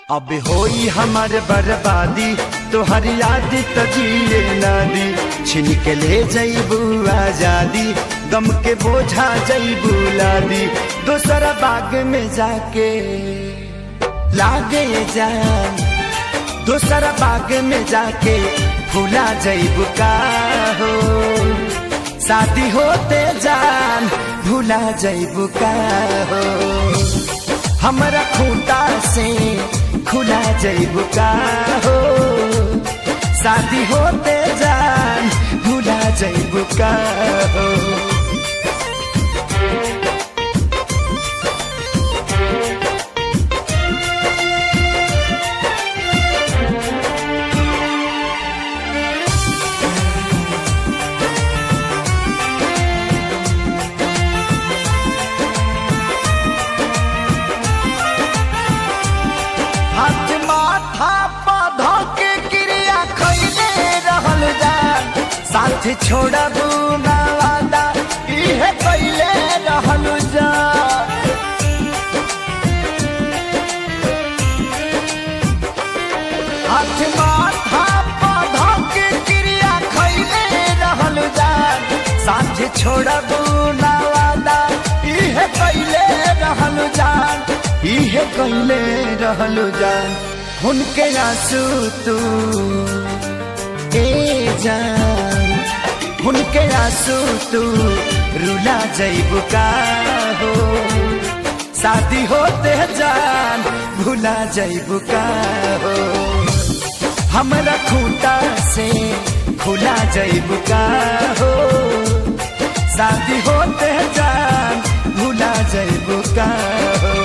अब होई हमार बर्बादी तोहर याद तो जिए ना दी छिन के ले जईबू आजादी गम के बोझा जईबू लादी दोसरा बाग में जाके लागे जान दोसरा बाग में जाके भूला जईबू का हो शादी होते जान भूला जईबू का हो हमरा खूंटा से खुला जईबू का हो शादी होते जान भूला जईबू का हो हाथ माथा पौधा के क्रिया खैले रहल जान साथ छोड़बू ना वादा इहे कैले रहल जान हाथ माथा पौधा के क्रिया खैले रहल जान साथ छोड़बू ना वादा इहे कैले रहल जान इहे कैले रहल जान उनके आंसू तू ए जान उनके आंसू तू रुला जईबू का हो शादी होते जान भुला जईबू का हो हमरा खूंटा से खुला जईबू का हो शादी होते जान भुला जईबू का हो